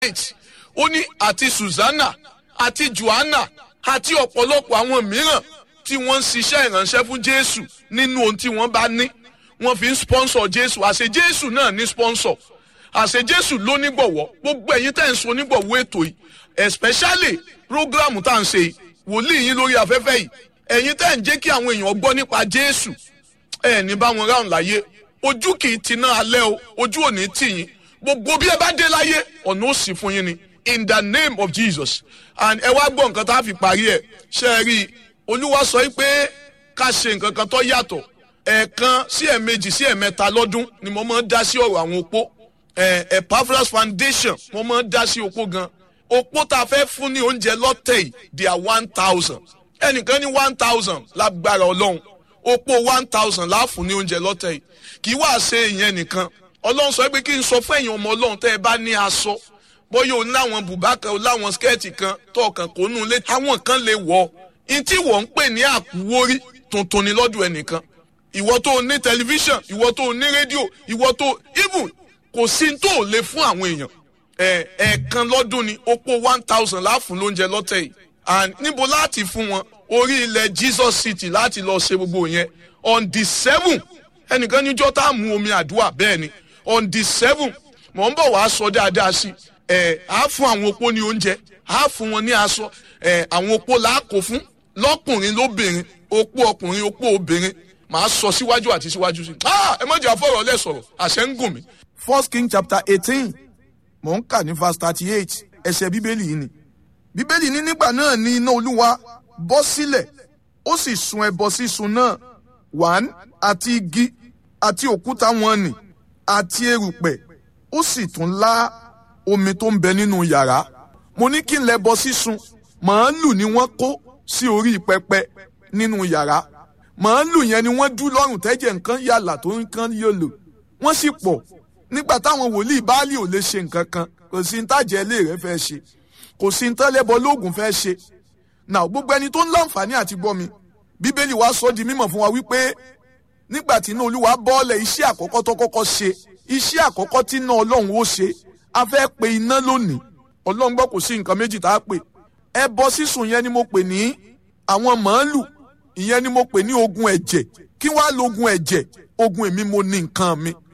eight ó ní àti susanna àti joanna àti ọ̀pọ̀lọpọ̀ àwọn mìíràn tí wọ́n ń ṣiṣẹ́ ìránṣẹ́ fún jésù nínú ohun tí wọ́n bá ní wọ́n fi ń sponsor jésù àṣẹ jésù náà ní sponsor àṣẹ jésù ló nígbọ̀wọ́ gbogbo ẹ̀yin tẹ́ ń so nígbọ̀wọ́ ètò yìí especially program tá à ń ṣe yìí wòlíì yín lórí afẹ́fẹ́ yìí ẹ̀yin tẹ́ ń jẹ́ kí àwọn èèyàn gbọ́ nípa jésù ẹ̀ ní bá wọn ráhùn láyé ojú kì í ti náà alẹ́ o ojú ò ní tì yín gbogbo bí ẹ bá dé láyé ọ̀nà ó sì fún yín ni in the name of jesus and ẹ wá gbọ́ nǹkan tá a fi parí ẹ̀ ṣe é rí i olúwa sọ pé ká ṣe nǹkan kan tó yàtọ̀ ẹ̀ẹ̀kan sí ẹ̀ẹ̀mejì sí ẹ̀ẹ̀mẹ́ta lọ́dún ni mo máa ń dá sí ọ̀rọ̀ àwọn opó Epaphras foundation mo máa ń dá sí opó gan opó tá a fẹ́ fún ní oúnjẹ lọ́tẹ̀ yìí they are one thousand ẹnìkan ní one thousand lágbára ọlọ́run opó one thousand láàfún ní oúnjẹ lọ́tẹ̀ yìí kì í wá ṣe ìyẹn nìkan ọlọ́run sọ pé kí n sọ fún ẹ̀yin ọmọ ọlọ́run tẹ́ ẹ bá ní aṣọ bóyá o láwọn bùbá kan o láwọn skẹ́ẹ̀tì kan tó ọkàn kò nù lé àwọn kan lè wọ̀ ọ́ tí wọ́n ń pè ní àkúwórí tuntun ni lọ́dún ẹnìkan ìwọ tó ní tẹlifíṣàn ìwọ tó ní rédíò ìwọ tó even kò sí tó lè fún àwọn èèyàn ẹ ẹ̀ẹ̀kan lọ́dún ni opó one thousand láàfún lóúnjẹ lọ́tẹ̀ yìí and níbo láti fún wọn orí ilẹ̀ jesus city láti lọ ṣe gbogbo yẹn on the seven ẹnìkan níjọ́ tá a mú omi àdúrà bẹ́ẹ̀ ni on the seven mò ń bọ̀ wá sọ dáadáa sí ẹ á fún àwọn opó ní oúnjẹ á fún wọn ní aṣọ ẹ àwọn opó là á kó fún lọ́kùnrin lóbìnrin opó ọkùnrin opó obìnrin màá sọ síwájú àti síwájú sí ẹ má jẹ́ àfọ̀rọ̀ lẹ̀ sọ̀rọ̀ àṣẹ ń gùn mí. first king chapter eighteen mò ń kà ní verse thirty eight ẹsẹ̀ bíbélì yìí ni bíbélì ní nígbà náà ni iná olúwa bọ́ sílẹ̀ ó sì sun ẹbọ sísun náà wàn àti igi àti òkúta wọn nì àti erùpẹ̀ ó sì tún lá omi tó ń bẹ nínú yàrá mo ní kí n lẹ bọ sísun màálù ni wọ́n kó sí orí pẹpẹ nínú yàrá màálù yẹn ni wọ́n dú lọ́rùn tẹ́jẹ̀ nǹkan yàlà tó nǹkan yòlò wọ́n sì pọ̀ nígbà táwọn wòlíì báálì ò lè ṣe nǹkan kan kò sí ní tàjẹ́ ilé rẹ̀ fẹ́ ṣe kò sí ní tẹ́lẹ̀bọ lóògùn fẹ́ ṣe náà gbogbo ẹni tó ń láǹfààní àti gbọ́ mi bíbélì wa sọ di mímọ̀ fún wa wípé nígbà tí iná olúwa bọ́ọ̀lẹ̀ iṣẹ́ àkọ́kọ́ tó kọ́kọ́ ṣe iṣẹ́ àkọ́kọ́ tí iná ọlọ́run ó ṣe a fẹ́ pe iná lónìí ọlọ́run gbọ́ kò sí nǹkan méjì tá a pè ẹbọ sísun yẹn ni mo pè ní àwọn màálù ìyẹn ni mo pè ní ogun ẹ̀jẹ̀ kí wàá lo ogun ẹ̀jẹ̀ ogun èmi mo ní nǹkan mi